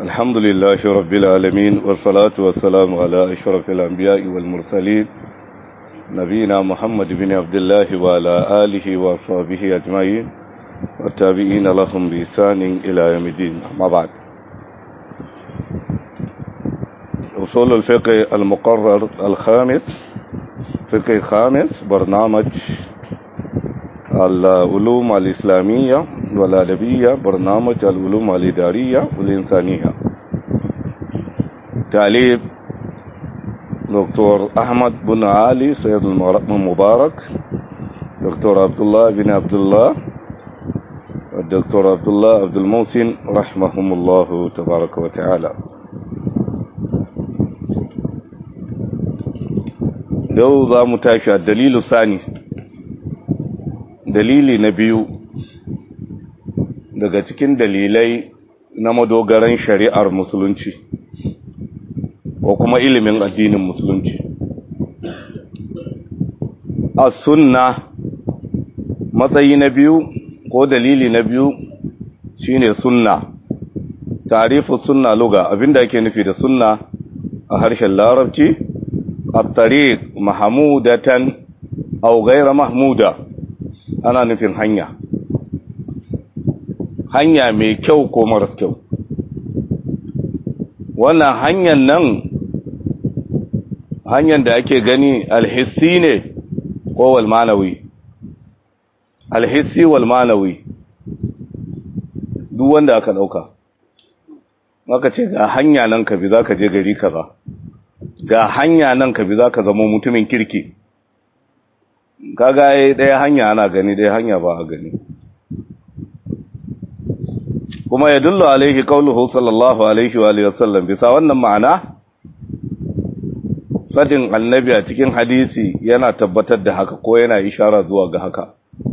الحمد لله رب العالمين والصلاة والسلام على أشرف الأنبياء والمرسلين نبينا محمد بن عبد الله وعلى آله وصحبه أجمعين والتابعين لهم بإحسان إلى يوم الدين أما بعد أصول الفقه المقرر الخامس فقه خامس برنامج العلوم الإسلامية والأدبية برنامج العلوم الإدارية والإنسانية تعليب دكتور أحمد بن علي سيد المبارك دكتور عبد الله بن عبد الله الدكتور عبد الله عبد المحسن رحمهم الله تبارك وتعالى yau za mu tashi a dalilu sani dalili na biyu daga cikin dalilai na madogaran shari'ar musulunci ko kuma ilimin addinin musulunci a sunna matsayi na biyu ko dalili na biyu shine sunna tarifu sunna luga abinda ake nufi da sunna a harshen larabci الطريق محمودة أو غير محمودة ana nufin hanya hanya mai kyau ko maras kyau wannan hanyar nan hanyar da ake gani alhissi ne ko walmanawi alhissi walmanawi duk wanda aka dauka maka ce ga hanya nan ka bi za ka je gari kaza ga hanya nan ka bi za ka zama mutumin kirki kaga ai ɗaya hanya ana gani ɗaya hanya ba a gani kuma ya dullu alaihi qauluhu sallallahu alaihi wa alihi wasallam bisa wannan ma'ana fadin annabi a cikin hadisi yana tabbatar da haka ko yana ishara zuwa ga haka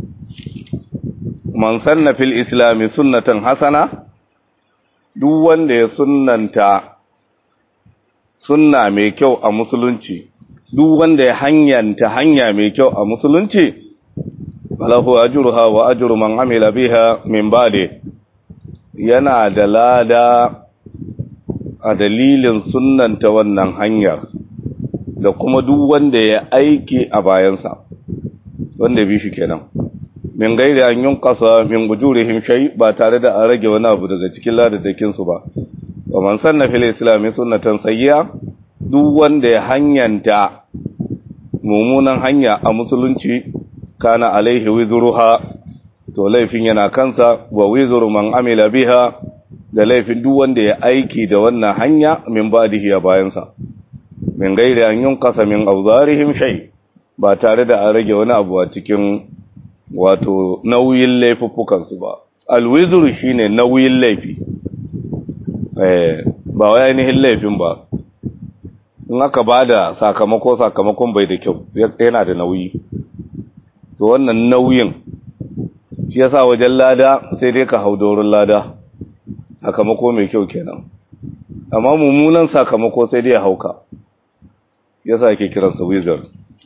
man sanna fil islami sunnatan hasana duk wanda ya sunnanta sunna mai kyau a musulunci duk wanda ya hanyanta hanya mai kyau a musulunci falahu ajruha wa ajru man amila biha min ba'di yana da lada a dalilin sunnanta wannan hanyar da kuma duk wanda ya aiki a bayansa wanda bi shi kenan min gairi an yunqasa min ujurihim shay ba tare da an rage wani abu daga cikin ladadakin su ba wa man sanna fil islam sunnatan sayyi'a duk wanda ya hanyanta mummunan hanya a musulunci kana alaihi wizruha to laifin yana kansa wa wizru man amila biha da laifin duk wanda ya aiki da wannan hanya min ba'dihi a bayansa min gairi an yunqasa min awzarihim shay ba tare da an rage wani abu a cikin wato nauyin laifuffukan su ba alwizru shine nauyin laifi eh ba wai ainihin laifin ba in aka ba da sakamako sakamakon bai da kyau yana da nauyi to wannan nauyin shi yasa wajen lada sai dai ka hau doron lada sakamako mai kyau kenan amma mummunan sakamako sai dai ya hauka yasa ake kiransa wizard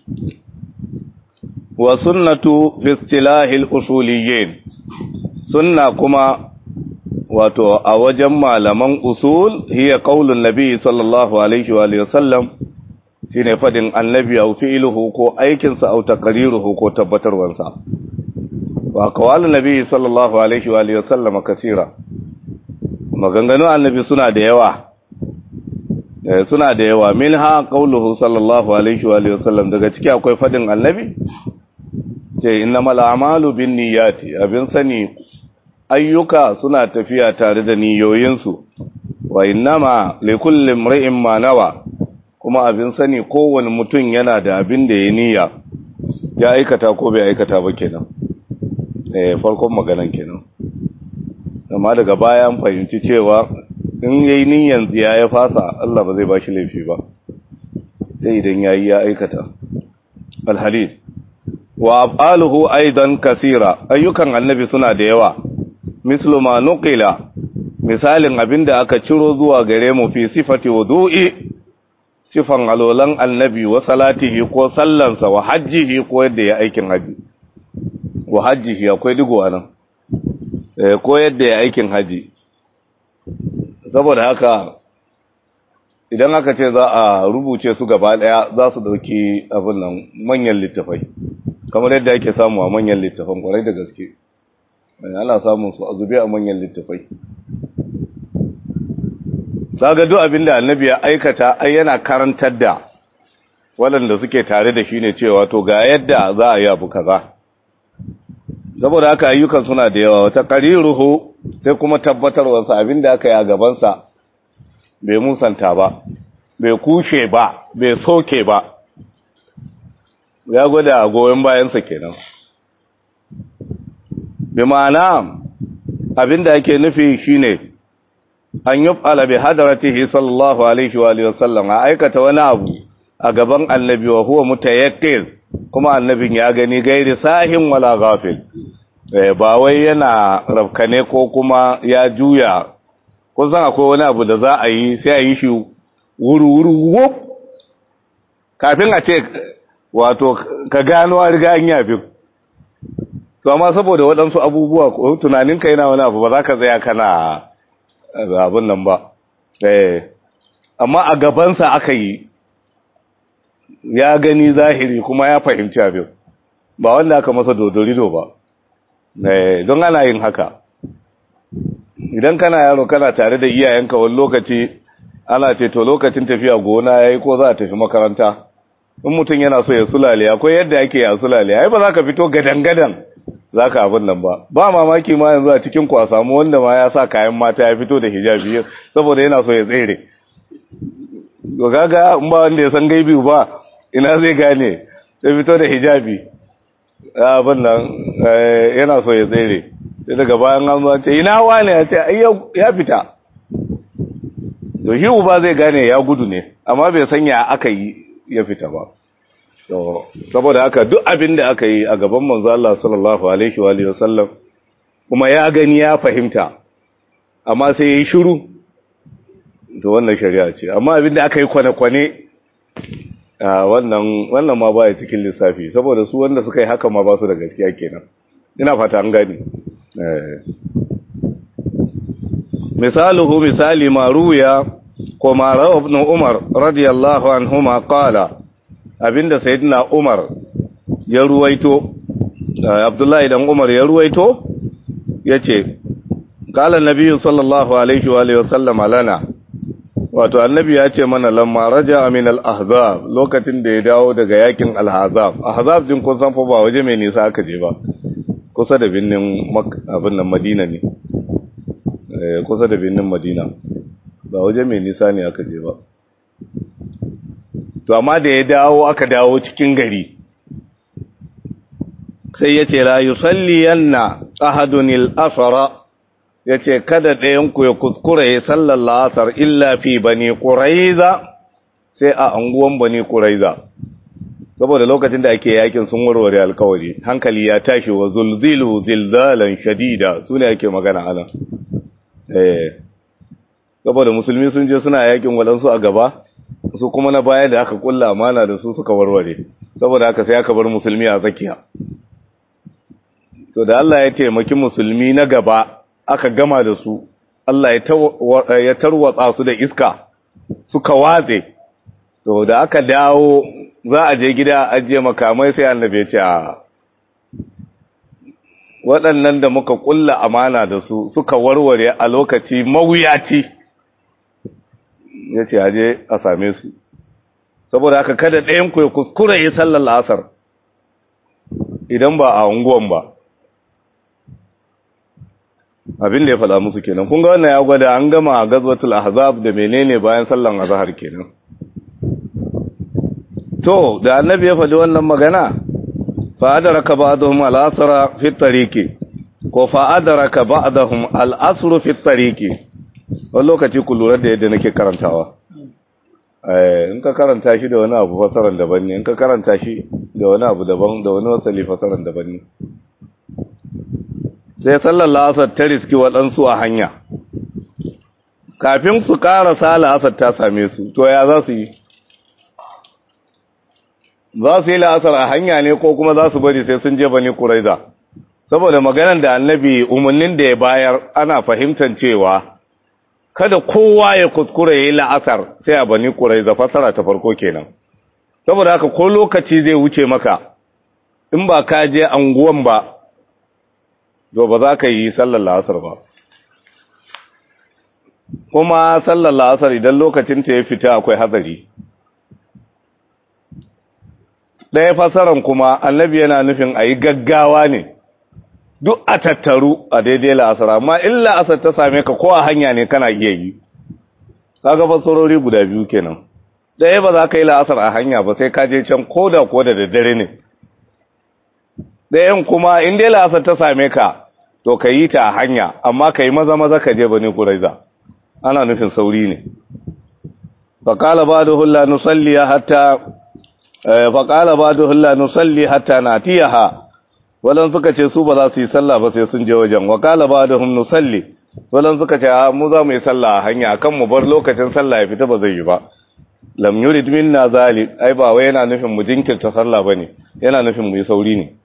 wa sunnatu fi istilahil usuliyyin sunna kuma wato a wajen malaman usul hiya qaulun nabi sallallahu alaihi wa alihi wasallam shine fadin annabi au fi'luhu ko aikin sa au taqriruhu ko tabbatarwan sa wa qawalun nabi sallallahu alaihi wa alihi wasallam kasira maganganun annabi suna da yawa eh suna da yawa minha qauluhu sallallahu alaihi wa alihi wasallam daga ciki akwai fadin annabi ce innamal a'malu binniyati abin sani ayyuka suna tafiya tare da niyoyinsu wa innama likulli imri'in ma nawa kuma abin sani kowane mutum yana da abin da ya niyya ya aikata ko bai aikata ba kenan eh farkon maganan kenan amma daga baya an fahimci cewa in yayi niyyan tsiya ya fasa Allah ba zai bashi laifi ba sai idan yayi ya aikata alhadith wa af'aluhu aidan kasira ayyukan annabi suna da yawa mislu ma nuqila misalin abinda aka ciro zuwa gare mu fi sifati wudu'i sifan alolan annabi wa salatihi ko sallansa wa hajjihi ko yadda ya aikin haji wa hajjihi akwai digo anan eh ko yadda ya aikin haji saboda haka idan aka ce za a rubuce su gaba daya za su dauki abin nan manyan littafai kamar yadda ake samu a manyan littafan kwarai da gaske ana samun su a zube a manyan littafai zaga duk abin da annabi ya aikata ai yana karantar da waɗanda suke tare da shi ne cewa to ga yadda za a yi abu kaza saboda haka ayyukan suna da yawa wata qariruhu sai kuma tabbatarwarsa abin da aka yi a gabansa bai musanta ba bai kushe ba bai soke ba ya gwada goyon bayansa kenan bi ma'ana abinda ake nufi shine an yuf'ala bi hadratihi sallallahu alaihi wa alihi wasallam a aikata wani abu a gaban annabi wa huwa mutayaqqin kuma annabin ya gani gairi sahin wala ghafil ba wai yana rafkane ko kuma ya juya kun san akwai wani abu da za a yi sai a yi shi wuru-wuru wuf kafin a ce wato ka gano a riga an yafi to amma saboda waɗansu abubuwa ko tunaninka yana wani abu ba za ka tsaya kana abin nan ba amma a gabansa aka yi ya gani zahiri kuma ya fahimci abin ba wanda aka masa dodorido ba don ana yin haka idan kana yaro kana tare da iyayenka wani lokaci ana ce to lokacin tafiya gona yayi ko za a tafi makaranta in mutum yana so ya sulale akwai yadda yake ya sulale ai ba za ka fito gadan-gadan za ka abin nan ba ba mamaki ma yanzu a cikin ku a samu wanda ma ya sa kayan mata ya fito da hijabi saboda yana so ya tsere to kaga in ba wanda ya san gaibi ba ina zai gane ya fito da hijabi abin nan yana so ya tsere sai daga bayan an zuwa ce ina wane ya ce ya fita to shi uba zai gane ya gudu ne amma bai sanya aka yi ya fita ba saboda haka duk abin da aka yi a gaban manzo Allah sallallahu alaihi wa alihi wasallam kuma ya gani ya fahimta amma sai yayi shiru to wannan shari'a ce amma abin da aka yi kwane-kwane wannan wannan ma baya cikin lissafi saboda su wanda suka yi haka ma ba su da gaskiya kenan ina fata an gani misaluhu misali ma ruya ko ma rawa ibn umar radiyallahu anhuma qala abinda sayyidina umar ya ruwaito abdullahi dan umar ya ruwaito yace qala annabi sallallahu alaihi wa alihi wasallam lana wato annabi ya ce mana lamma raja min al-ahzab lokacin da ya dawo daga yakin al-ahzab ahzab din kun san fa ba waje mai nisa aka je ba kusa da binnin abin nan madina ne kusa da binnin madina ba waje mai nisa ne aka je ba to amma da ya dawo aka dawo cikin gari sai ya ce la yusalli yanna ahadun al-asra ya ce kada ɗayanku ya kuskura ya sallar la'asar illa fi bani ƙuraiza sai a anguwan bani ƙuraiza saboda lokacin da ake yakin sun warware alkawari hankali ya tashi wa zulzilu zilzalan shadida su ne ake magana ana eh saboda musulmi sun je suna yakin waɗansu a gaba su kuma na baya da aka kulla amana da su suka warware saboda haka sai aka bar musulmi a tsakiya to da Allah ya taimaki musulmi na gaba aka gama da su Allah ya tarwatsa su da iska suka watse to da aka dawo za a je gida ajiye makamai sai annabi ya ce a waɗannan da muka ƙulla amana da su suka warware a lokaci mawuyaci ya ce aje a same su saboda haka kada ɗayan ku ya kuskure ya sallar la'asar idan ba a unguwan ba abin da ya faɗa musu kenan kun ga wannan ya gwada an gama gazwatul ahzab da menene bayan sallan azhar kenan to da annabi ya faɗi wannan magana fa adraka ba'dhum al-asra fi tariqi ko fa adraka ba'dhum al-asr fi tariqi wani lokaci ku lura da yadda nake karantawa eh in ka karanta shi da wani abu fasaran daban ne in ka karanta shi da wani abu daban da wani wasali fasaran daban ne sai sallar la'asar ta riski waɗansu a hanya kafin su ƙarasa la'asar ta same su to ya za su yi za su yi la'asar a hanya ne ko kuma za su bari sai sun je bane kuraiza saboda maganar da annabi umarnin da ya bayar ana fahimtar cewa kada kowa ya kuskure ya yi la'asar sai a bani kurai da fasara ta farko kenan saboda haka ko lokaci zai wuce maka in ba ka je anguwan ba to ba za ka yi sallar la'asar ba kuma sallar la'asar idan lokacin ta ya fita akwai hatsari ɗaya fasaran kuma annabi yana nufin a yi gaggawa ne duk a tattaru a daidai la'asar amma in la'asar ta same ka ko a hanya ne kana iya yi kaga fasarori guda biyu kenan ɗaya ba za ka yi la'asar a hanya ba sai ka je can ko da ko da daddare ne ɗayan kuma in dai la'asar ta same ka to ka yi ta a hanya amma ka yi maza maza ka je bane kuraiza ana nufin sauri ne faƙala ba da hula nusalli hatta faƙala ba da hula nusalli hatta na tiyaha walan suka ce su ba za su yi sallah ba sai sun je wajen waƙala ba da hum nusalli walan suka ce mu za mu yi sallah a hanya kan mu bar lokacin sallah ya fita ba zai yi ba lam yurid minna zalik ai ba wai yana nufin mu jinkirta sallah bane yana nufin mu yi sauri ne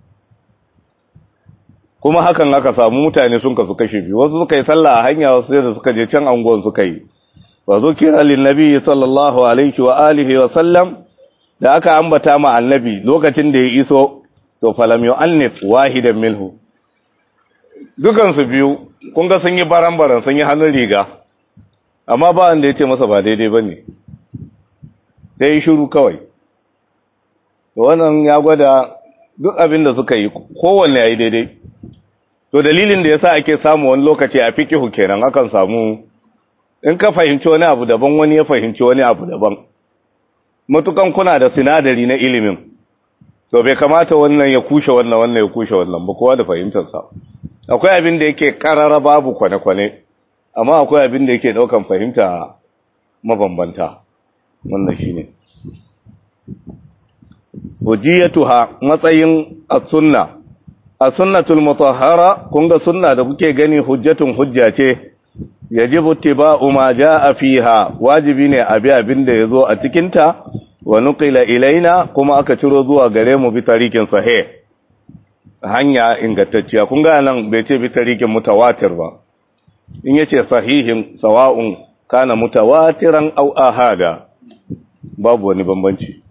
kuma hakan aka samu mutane sun kasu kashe biyu wasu suka yi sallah a hanya wasu sai da suka je can anguwan suka yi wa zukira lin nabi sallallahu alaihi wa alihi wa sallam da aka ambata ma annabi lokacin da ya iso to falam yu'annif wahidan minhu dukan su biyu kun ga sun yi baran-baran sun yi hannun riga amma ba wanda ya ce masa ba daidai bane sai shiru kawai wannan ya gwada duk abin da suka yi kowanne ya yi daidai to dalilin da yasa ake samu wani lokaci a fikihu kenan akan samu in ka fahimci wani abu daban wani ya fahimci wani abu daban matukan kuna da sinadari na ilimin to bai kamata wannan ya kushe wannan wannan ya kushe wannan ba kowa da fahimtarsa akwai abin da yake karara babu kwane-kwane amma akwai abin da yake daukan fahimta mabambanta wannan shine hujiyatuha matsayin as-sunna as-sunnatul mutahhara kun ga sunna da kuke gani hujjatun hujja ce yajibu ittiba'u ma jaa fiha wajibi ne abi abin da yazo a cikin ta wa nuqila ilaina kuma aka ciro zuwa gare mu bi tarikin sahih hanya ingantacciya kun ga nan bai ce bi tarikin mutawatir ba in yace sahihin sawa'un kana mutawatiran aw ahada babu wani bambanci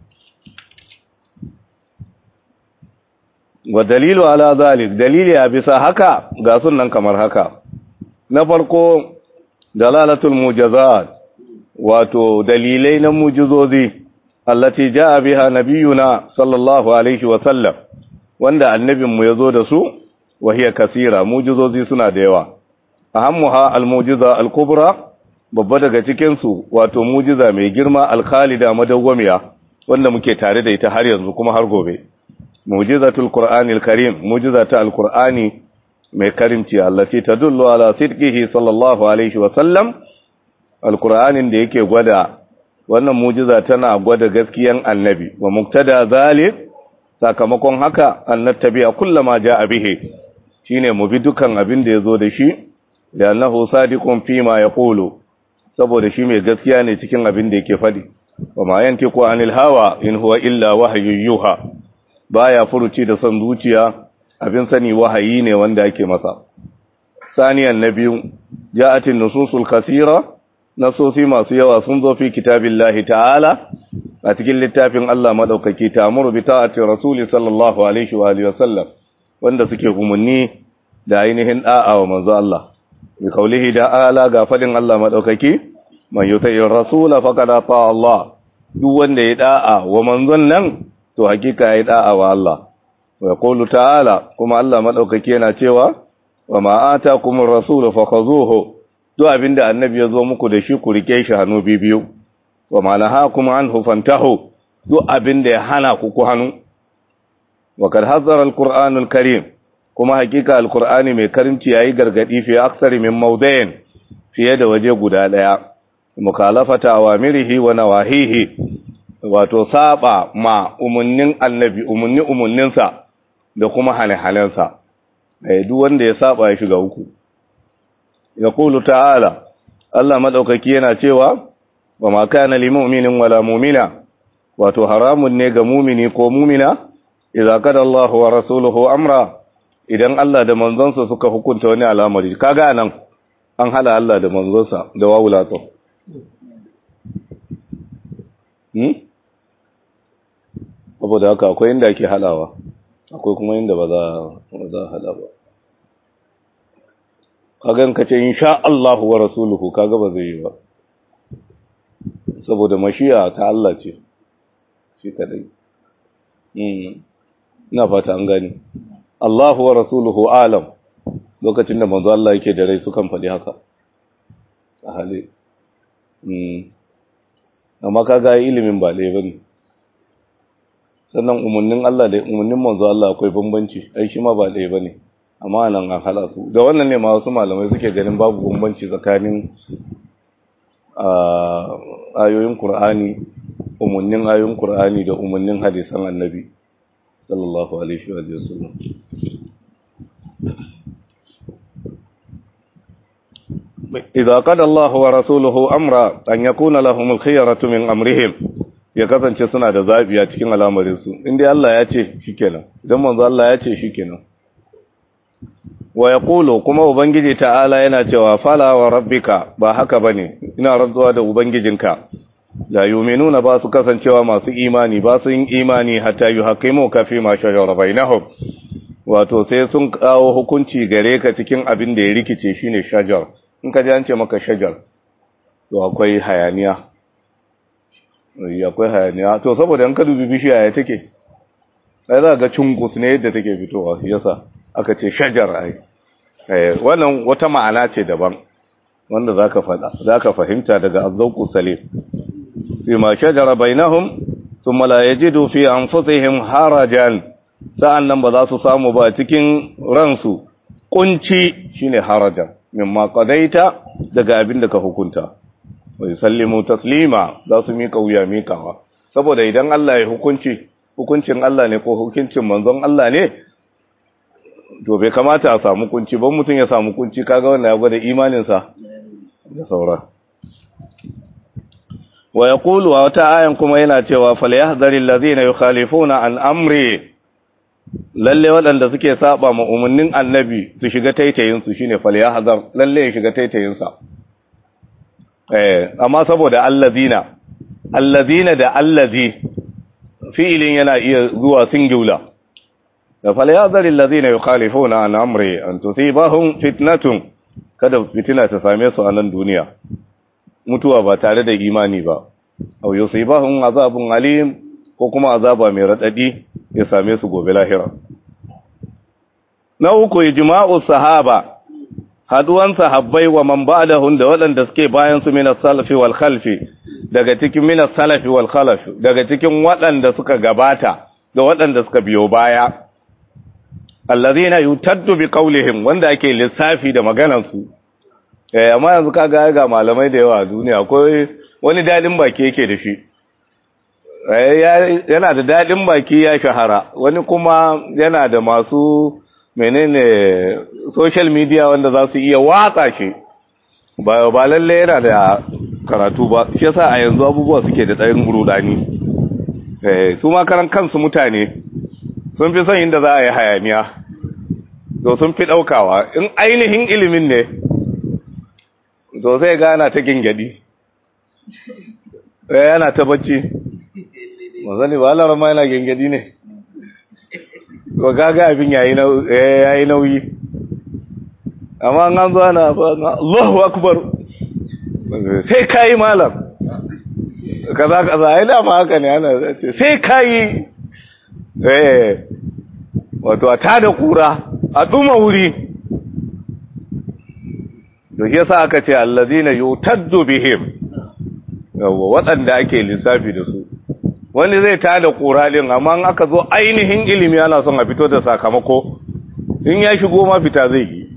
wa dalilu ala zalik dalili a bisa haka ga sunan kamar haka na farko dalalatul mujazat wato dalilai na mujizozi allati jaa biha nabiyuna sallallahu alaihi wa sallam wanda annabin mu yazo da su wa hiya kasira mujizozi suna da yawa ahammuha almujiza alkubra babba daga cikin su wato mujiza mai girma alkhalida madawwamiya wanda muke tare da ita har yanzu kuma har gobe mujizatul qur'anil karim mujizata alqur'ani mai karimci allati tadullu ala sidqihi sallallahu alaihi wa sallam alqur'anin da yake gwada wannan mujiza tana gwada gaskiyan annabi wa muktada zalik sakamakon haka annattabi'a kullama jaa bihi shine mu bi dukan abin da yazo da shi da annahu sadiqun fi ma yaqulu saboda shi mai gaskiya ne cikin abin da yake fadi wa ma yantiqu anil hawa in huwa illa wahyu yuha baya furuci da son zuciya abin sani wahayi ne wanda ake masa saniyan na biyu ja'atin nususul kasira nasosi masu yawa sun zo fi kitabillahi ta'ala a cikin littafin Allah madaukaki ta'muru bi ta'ati rasuli sallallahu alaihi wa alihi wasallam wanda suke umunni da ainihin da'a wa manzo Allah bi kaulihi ta'ala ga fadin Allah madaukaki man yuti'ir rasula faqad ata Allah duk wanda ya da'a wa manzon nan to hakika ya da'a wa Allah wa yaqulu ta'ala kuma Allah madaukaki yana cewa wa ma atakumur rasul fakhuzuhu duk abinda annabi ya zo muku da shi ku rike shi hannu bibiyu wa ma nahakum anhu fantahu duk abinda ya hana ku ku hannu wa kad hazzara alqur'anul karim kuma hakika alqur'ani mai karimci yayi gargadi fi aksari min mawdain fiye da waje guda daya mukhalafata awamirihi wa nawahihi wato saba ma umunnin annabi umunni umunninsa da kuma hane-hanensa duk wanda ya saba ya shiga uku ya kulu ta'ala Allah madaukaki yana cewa wa ma kana lil mu'minin wala mu'mina wato haramun ne ga mu'mini ko mu'mina idza kada Allah wa rasuluhu amra idan Allah da manzonsa suka hukunta wani al'amari kaga nan an hala Allah da manzonsa da wawulato hmm saboda haka akwai inda ake halawa akwai kuma inda ba za a hada ba kagan ka ce insha Allah wa rasuluhu kaga ba zai yi ba saboda mashiya ta Allah ce shi kadai ina fata an gani Allahu wa rasuluhu alam lokacin da manzo Allah yake da rai sukan faɗi haka a hali amma kaga ilimin ba ɗaya bane sannan umarnin Allah da umarnin manzo Allah akwai bambanci ai shi ma ba ɗaya bane amma nan an hala su da wannan ne ma wasu malamai suke ganin babu bambanci tsakanin ayoyin Qur'ani umarnin ayoyin Qur'ani da umarnin hadisan Annabi sallallahu alaihi wa sallam إذا قد الله ورسوله أمرا أن يكون لهم الخيرة من أمرهم ya kasance suna da zaɓi a cikin al'amarinsu inda Allah ya ce shi kenan idan manzo Allah ya ce shi kenan wa ya ƙulo kuma ubangiji ta'ala yana cewa fala wa rabbika ba haka ba ne ina rantsuwa da ubangijinka da yuminuna ba su kasancewa masu imani ba su yin imani hatta yi hakimu kafi ma shajara bainahum wato sai sun kawo hukunci gare ka cikin abin da ya rikice shine shajar in ka ji an ce maka shajar to akwai hayaniya akwai hayaniya to saboda in ka dubi bishiya ya take sai za ga cungus ne yadda take fitowa yasa aka ce shajar ai wannan wata ma'ana ce daban wanda zaka fada zaka fahimta daga azzauqu salim fi ma shajara bainahum thumma la yajidu fi anfusihim harajan sa'annan ba za su samu ba cikin ransu kunci shine harajan mimma qadaita daga abin da ka hukunta wai sallimu taslima za su mika wuya mikawa saboda idan Allah ya hukunci hukuncin Allah ne ko hukuncin manzon Allah ne to bai kamata a samu kunci ban mutum ya samu kunci kaga wannan ya gwada imaninsa da saura wa yaqulu wa wata ayan kuma yana cewa falyahdharil ladina yukhalifuna an amri lalle waɗanda suke saba ma umarnin annabi su shiga taitayin su shine falyahdhar lalle ya shiga taitayin sa eh amma saboda allazina allazina da allazi fi'ilin yana iya zuwa singular da falyazaril ladina yukhalifuna an amri an tusibahum fitnatun kada fitina ta same su a nan duniya mutuwa ba tare da imani ba aw yusibahum azabun alim ko kuma azaba mai radadi ya same su gobe lahira na uku ijma'u sahaba haduwan sahabbai wa man ba'dahum da waɗanda suke bayan su minas salafi wal khalfi daga cikin minas salafi wal khalfi daga cikin waɗanda suka gabata da waɗanda suka biyo baya allazina yutaddu bi qawlihim wanda ake lissafi da maganar su eh amma yanzu kaga ga malamai da yawa a duniya akwai wani dadin baki yake da shi yana da dadin baki ya shahara wani kuma yana da masu menene social media wanda za su iya watsa shi ba ba lalle yana da karatu ba shi yasa a yanzu abubuwa suke da tsayin rudani eh su ma karan kansu mutane sun fi son inda za a yi hayaniya to sun fi daukawa in ainihin ilimin ne to sai gana ta gingadi eh yana ta bacci mazani ba Allah ma yana gingadi ne to gaga abin yayi yayi nauyi amma an zo ana Allahu akbar sai kai malam kaza kaza ai da ma haka ne ana sai kai eh wato a tada kura a duma wuri to shi yasa aka ce allazina yutaddu bihim yawa waɗanda ake lissafi da su wani zai tada kura din amma in aka zo ainihin ilimi ana son a fito da sakamako in ya shigo ma fita zai yi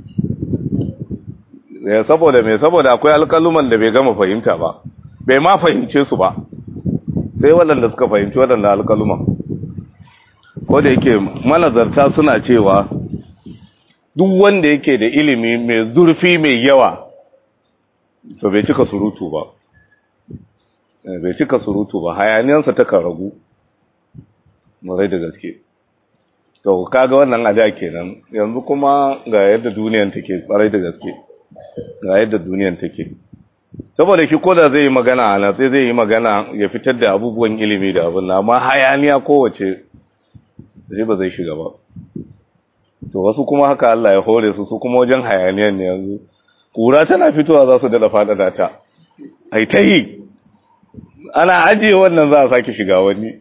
saboda me saboda akwai alƙaluman da bai gama fahimta ba bai ma fahimce su ba sai waɗanda suka fahimci waɗanda alƙaluman ko da yake manazarta suna cewa duk wanda yake da ilimi mai zurfi mai yawa to bai cika surutu ba bai cika surutu ba hayaniyansa ta ragu marai da gaske to kaga wannan ada kenan yanzu kuma ga yadda duniyan take tsarai da gaske ga yadda duniyan take saboda shi koda zai yi magana ana sai zai yi magana ya fitar da abubuwan ilimi da abin amma hayaniya kowace zai ba zai shiga ba to wasu kuma haka Allah ya hore su su kuma wajen hayaniyan ne yanzu kura tana fitowa za su dada faɗaɗa ta ai ta yi ana ajiye wannan za a sake shiga wani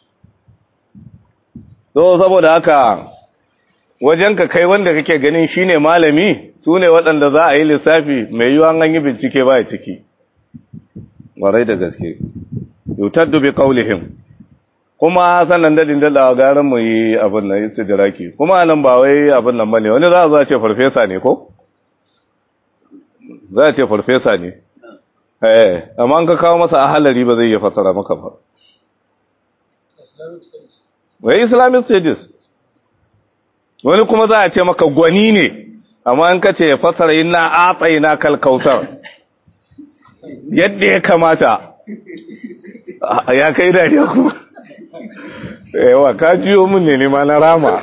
so saboda haka wajen ka kai wanda kake ganin shine malami su ne waɗanda za a yi lissafi mai yiwuwa an yi bincike ba ya ciki warai da gaske yutar dubi kaulihim kuma sannan dadin dada garin mu yi abin nan istidraki kuma nan ba wai abin nan bane wani za a ce farfesa ne ko za a ce farfesa ne eh amma an ka kawo masa ahalari ba zai iya fasara maka ba wai islamic studies wani kuma za a ce maka gwani ne amma an ka ce ya fasara ina atsai na kalkautar yadda ya kamata ya kai dariya kuma yawa ka jiyo min ne ma na rama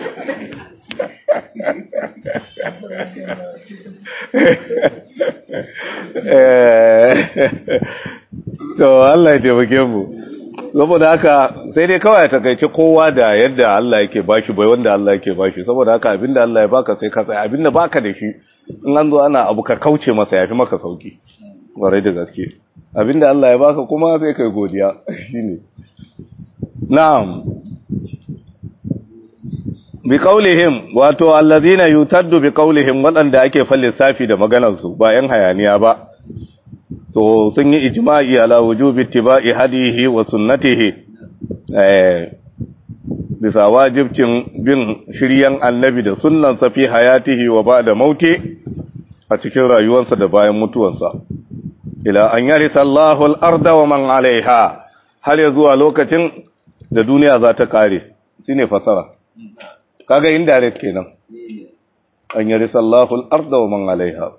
to Allah ya taimake mu saboda haka sai dai kawai takaice kowa da yadda Allah yake bashi bai wanda Allah yake bashi saboda haka abinda Allah ya baka sai ka tsaya abinda baka da shi in an zo ana abu ka kauce masa yafi maka sauki warai da gaske abinda Allah ya baka kuma sai kai godiya shine na'am bi qaulihim wato allazina yutaddu bi qaulihim wadanda ake falsafi da maganar su ba yan hayaniya ba to sun yi ijma'i ala wujubi ittiba'i hadihi wa sunnatihi eh bisa wajibcin bin shiryan annabi da sunnan sa fi hayatihi wa ba'da mauti a cikin rayuwarsa da bayan mutuwarsa ila an yarisa Allahu al-arda wa man 'alayha har ya zuwa lokacin da duniya za ta kare shine fasara kaga indirect kenan an yarisa Allahu al-arda wa man 'alayha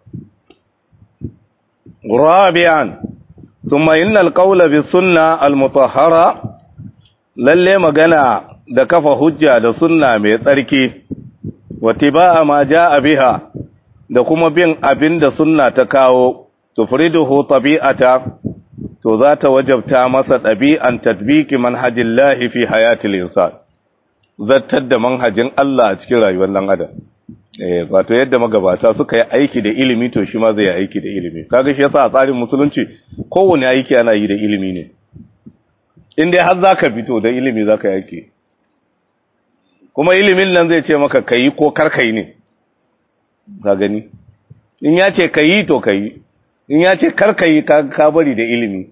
رابعا ثم إن القول بالسنة المطهرة lalle magana da kafa hujja da sunna mai tsarki watiba'a ma ja'a biha da kuma bin abin da sunna ta kawo tufriduhu tabi'ata to za ta wajabta masa ɗabi'an tadbiki manhajillahi fi hayatil insan zartar da manhajin Allah a cikin rayuwar dan adam eh wato yadda magabata suka yi aiki da ilimi to shi ma zai yi aiki da ilimi kaga shi yasa a tsarin musulunci kowane aiki ana yi da ilimi ne in dai har zaka fito da ilimi zaka yi aiki kuma ilimin nan zai ce maka kayi ko kar kai ne ka gani in ya ce kayi to kayi in ya ce kar kayi ka bari da ilimi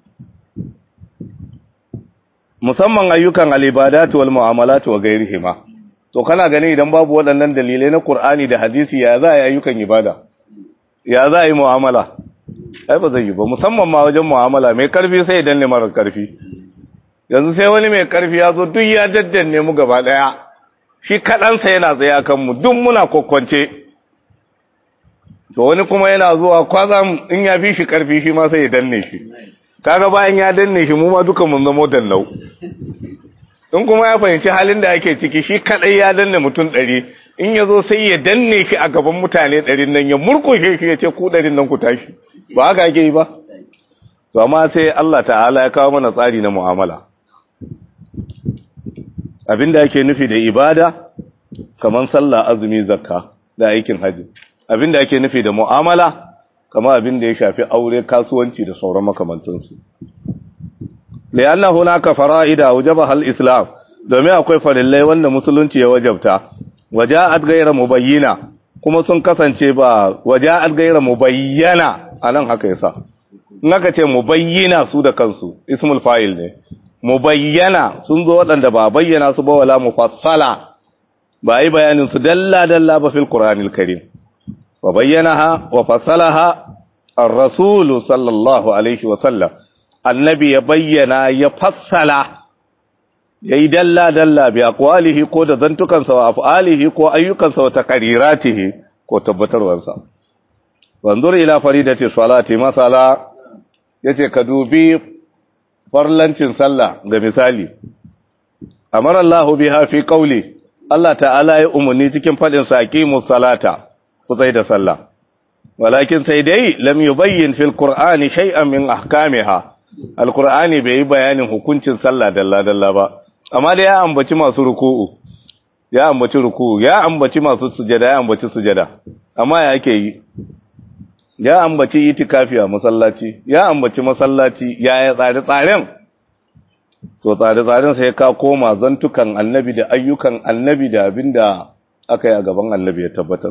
musamman ayyukan al-ibadatu wal mu'amalatu wa ghairihima to kana gani idan babu waɗannan dalilai na Qur'ani da hadisi ya za a yi ayyukan ibada ya za a yi mu'amala ai ba zai yi ba musamman ma wajen mu'amala mai karfi sai idan ne mara karfi yanzu sai wani mai karfi ya zo duk ya daddanne mu gaba ɗaya shi kaɗansa yana tsaye a kanmu duk muna kwakwance to wani kuma yana zuwa kwazam in ya fi shi karfi shi ma sai ya danne shi kaga bayan ya danne shi mu ma duka mun zamo dannau in kuma ya fahimci halin da ake ciki shi kadai ya danne mutum ɗari in ya zo sai ya danne shi a gaban mutane ɗarin nan ya murkushe shi ya ce ku ɗarin nan ku tashi ba haka ake yi ba to amma sai Allah ta'ala ya kawo mana tsari na mu'amala abinda ake nufi da ibada kamar sallah azumi zakka da aikin haji abinda ake nufi da mu'amala kamar abinda ya shafi aure kasuwanci da sauran makamantansu lianna hunaka fara'ida wajabaha al-islam domin akwai farillai wanda musulunci ya wajabta waja'at ghayra mubayyina kuma sun kasance ba waja'at ghayra mubayyana anan haka yasa in aka ce mubayyina su da kansu ismul fa'il ne mubayyana sun zo waɗanda ba bayyana su ba wala mufassala ba yi bayanin su dalla dalla ba fil qur'anil karim wa bayyanaha wa fassalaha ar-rasul sallallahu alaihi wa sallam annabi ya bayyana ya fassala ya yi dalla-dalla bi akwalihi ko da zantukansa wa af'alihi ko ayyukansa wa taqriratihi ko tabbatarwarsa wanzur ila faridati salati masala yace ka dubi farlancin sallah ga misali amara Allah biha fi qawli Allah ta'ala ya umarni cikin fadin sa aqimus salata ku tsai da sallah walakin sai dai lam yubayyin fil qur'ani shay'an min ahkamiha alqur'ani bai yi bayanin hukuncin sallah dalla dalla ba amma da ya ambaci masu ruku'u ya ambaci ruku'u ya ambaci masu sujada ya ambaci sujada amma ya yake yi ya ambaci itikafi a masallaci ya ambaci masallaci ya ya tsare tsaren to tsare tsaren sai ka koma zantukan annabi da ayyukan annabi da abinda aka yi a gaban annabi ya tabbatar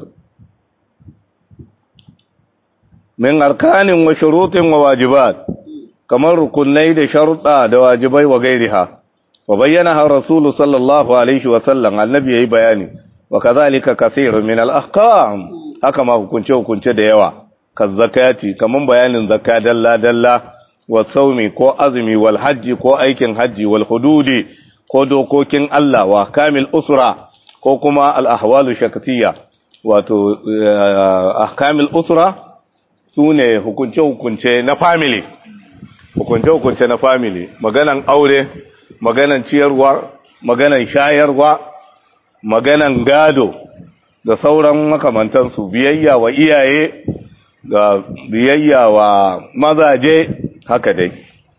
min arkanin wa shurutin wa wajibat kamar rukunai da sharuɗa da wajibai wa gairiha wa bayyana har rasulu sallallahu alaihi wa sallam annabi yayi bayani wa kazalika kaseerun min al-ahkam haka ma hukunce hukunce da yawa kan zakati kaman bayanin zakka dalla dalla wa saumi ko azumi wal hajji ko aikin hajji wal hududi ko dokokin Allah wa kamil usra ko kuma al ahwalu shakatiyya wato ahkamil usra sune hukunce hukunce na family hukunce hukunce na family maganan aure maganan ciyarwa maganan shayarwa maganan gado da sauran makamantansu biyayya wa iyaye ga biyayya wa mazaje haka dai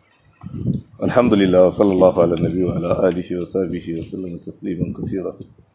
alhamdulillah wa sallallahu ala nabi wa ala alihi wa sahbihi wa sallam tasliman kaseera